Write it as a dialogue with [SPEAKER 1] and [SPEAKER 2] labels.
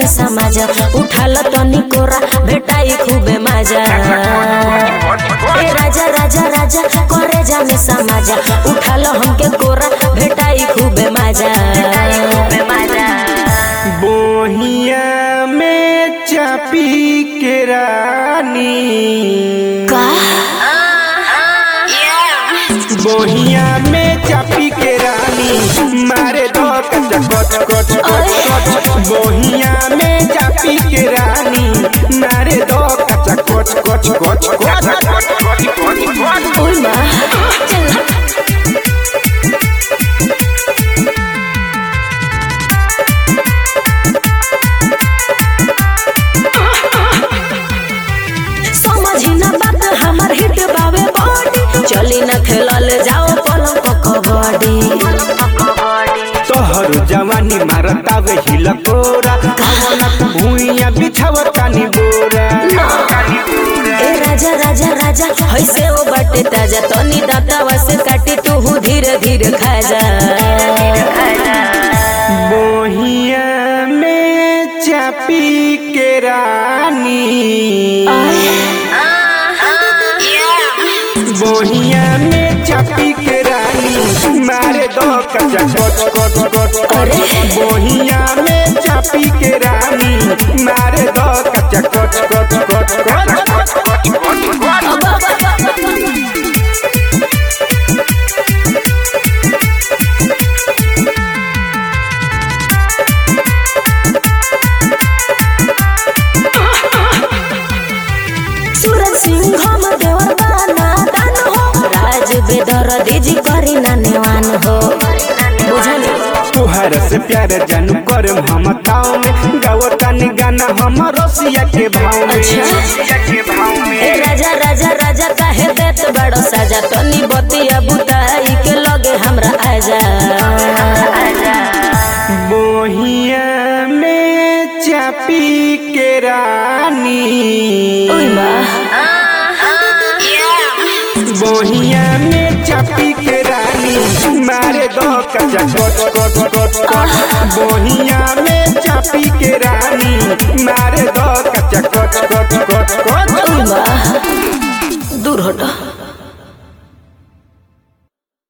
[SPEAKER 1] समाजा उठाल तनी कोरा भेटाई खूबे मजा ए राजा राजा राजा करे जाने समाजा उठाल हमके कोरा भेटाई खूबे मजा
[SPEAKER 2] बोहिया में चापी के रानी
[SPEAKER 1] का
[SPEAKER 2] बोहिया में चापी के रानी मारे दो कच कच कच कच कच बोहिया में चापी के रानी मारे दो कच कच कच कच कच
[SPEAKER 1] ओय माँ समझी ना बात हमार हिट बावे बॉडी चली ना खेलल जाओ पलंग पर कबड्डी
[SPEAKER 2] तोहर जवानी मारतावे हिलकोरा आवला भूइया बिछावतानी बोरा
[SPEAKER 1] ए राजा राजा राजा हैसे ओ बाटे ताजा तनी दातावा से काटी तू धीरे धीरे खा जा
[SPEAKER 2] बोहिया में चापी के रानी बोहिया में चापी के रानी मारे दो कचा कच कच कच
[SPEAKER 1] अरे।
[SPEAKER 2] बोहिया में चापी के रानी मारे दो कचा कच कच कच कच
[SPEAKER 1] सूरज सिंह हम देवर बाना दान हो राज बेदर दीजी करी ना नेवान हो बुझनी
[SPEAKER 2] तुहर से प्यार जानू कर हम ताव में गावतानी गाना हम रसिया के भाव में
[SPEAKER 1] अच्छा।
[SPEAKER 2] रसिया के भाव
[SPEAKER 1] ए
[SPEAKER 2] में
[SPEAKER 1] राजा राजा राजा काहे देत बड़ो साजा तनी बतिया बुताई के लगे हमरा आजा
[SPEAKER 2] बोहिया में चापी के रानी
[SPEAKER 1] ओय माँ
[SPEAKER 2] बोहिया में चापी के रानी मारे दो कचा कच कच कच कच बोहिया में चापी के रानी मारे दो कचा कच कच कच कच
[SPEAKER 1] ओय माँ दूर हटो